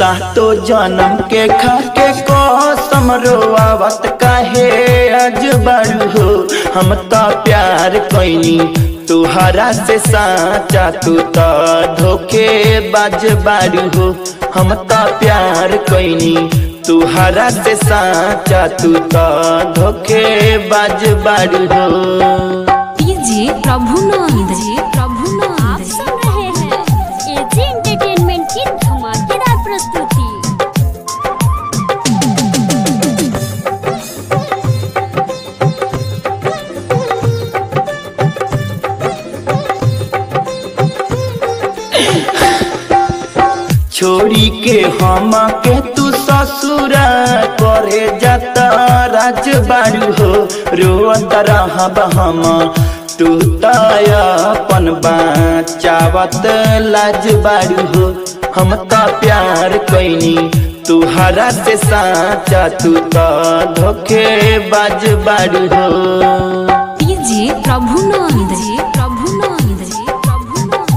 सातो जन्म के खाके कसम रोआवत काहे आज बारू हो हम तो प्यार कैनी तुहरा से साचा तू तो धोखे बाज बारू हो हम तो प्यार कैनी तुहरा से साचा तू तो धोखे बाज बारू हो डीजे प्रभुनंद जी आप प्रभुनंद सुन रहे हैं एजी एंटरटेनमेंट की धमाकेदार प्रस्तुति छोड़ी के हम के तू ससुरा करे जाता राज बारू हो रोत रहब हम तू तन चावत लाज बारू हो हम तो प्यार कैनी तुहरा से साचा तू तो धोखे बाज बारू हो डीजे प्रभुनंद जी प्रभुनंद जी प्रभुनंद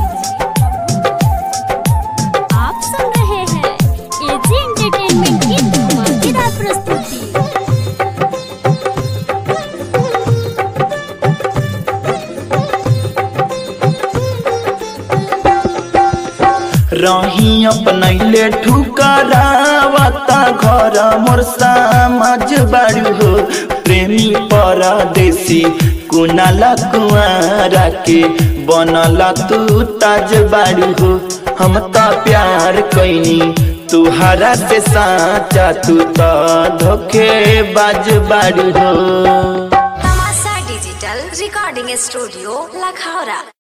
आप सुन रहे हैं एजी एंटरटेनमेंट की धमाकेदार प्रस्तुति रही अपनैले ठुकरावता घर मोर समाज बारू हो प्रेमी परदेसी कुनाला कुआरा के बनला तू ताज बारू हो हम तो प्यार कैनी तुहरा से साचा तू तो धोखे बाज बारू हो तमाशा डिजिटल रिकॉर्डिंग स्टूडियो लखौरा